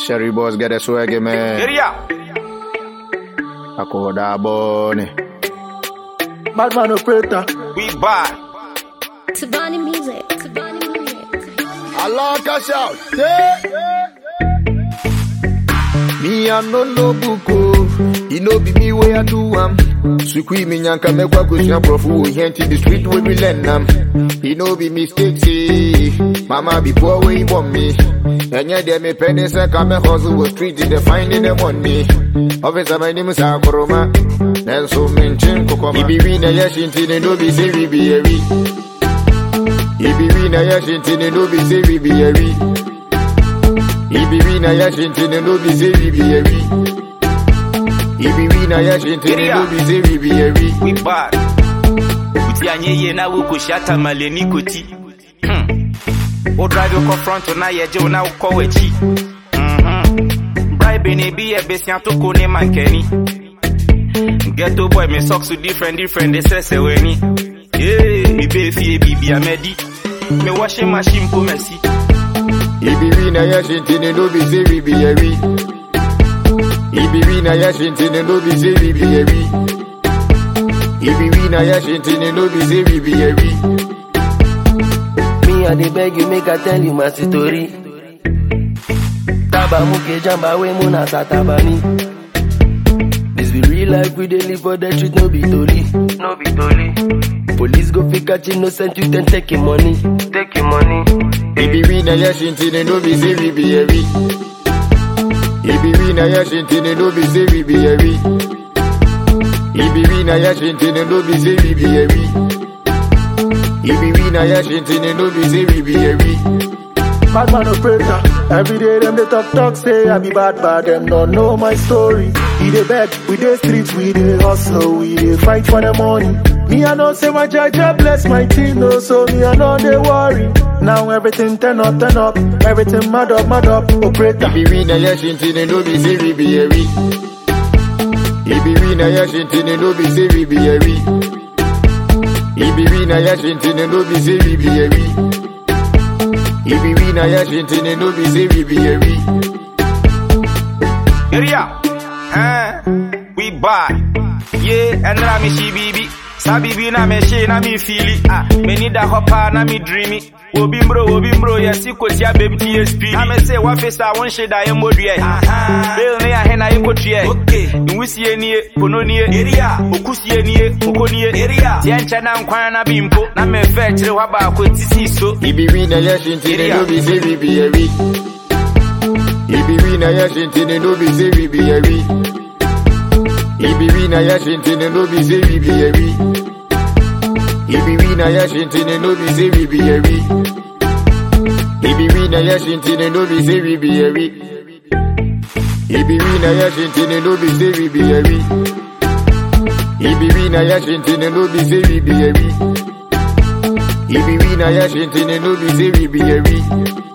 Sherry boys get a swaggy man. Area. Akoda bone. Badman operator. We buy. Tabani music. Tabani music. Allah cash out. Yeah. Me I no no buko. He no be me way I do am. Sukui me nyanka me kwa kusha profu wo henti the street we we learn am. He no be mistake see. Mama be poor way he want me. Enye de me penny se ka me hustle wo street they finding the money. Officer my name is Akoroma. Nenso menchin kokoma. Ibi we na yashinti ne no be say we be a we. Ibi we na yashinti ne no be say we be a we. Ibi we na yashinti ne no be say we be a we. Ibi we na yashinti ne no be say we be a we. We buy. Uti anyeye na wuko shata maleni koti. Hmm. O drive your front na yeje o na uko wechi. Mhm. Bribe ne bi e besian to ko ne mankeni. Ghetto boy me socks to different different they say say weni. Yeah, me be fie bibi amedi. Me washing machine po merci. Ibi we na yashinti ne no be say we be a we. Ibi we na yashinti ne no be say we be a we. Ibi we na yashinti ne no be say we be a we. Me, I dey beg you, make I tell you my story. Taba muke jamba we muna satabani. This be real life, we dey live for the truth, no be tori. No be tori. Police go fit catch innocent, you then take your money. Take your money. Ibi we na yashinti ne no be say we be a we. Ibi we na yashinti ne no be say we be a we. Ibi we na yashinti ne no be say we be a we. Ibi we na yashinti ne no be say we be a we. Badman operator. Every day them they talk talk say I be bad bad them don't know my story. We dey beg, we dey street, we dey hustle, we dey fight for the money. Me I know say my jaja bless my team, no so me I know they worry. Now everything turn up, turn up, everything mad up, mad up. Operator. Ibi we na yashinti ne no be say we be a we. Ibi we na yashinti ne no be say we be a we. Ibi we na yashinti ne no be say we be a we. Ibi we na yashinti ne no be say we be a we. Area. Eh. We buy. Yeah, and na me she bibi. Sa bibi na me she na me feely. Ah, me need a hopper na me dreamy. Obi mbro, obi mbro, yes, you could see a baby TSP. Na me say, what face I want shade I am mod ye. Bill ne a hen I go trie. Okay. In we see any, pono nie, area. Okusi any, oko nie, area. Tiancha na nkwana na bimpo. Na me fetch re waba ko tisi so. Ibi we na yashinti ne no be say we be a we. Ibi we na yashinti ne no be say we be a we. Ibi we na yashinti ne no be say we be a we. Ibi we na yashinti ne no be say we be a we. Ibi we na yashinti ne no be say we be a we. Ibi we na yashinti ne no be say we be a we. Ibi we na yashinti ne no be say we be a we. Ibi we na yashinti ne no be say we be a we.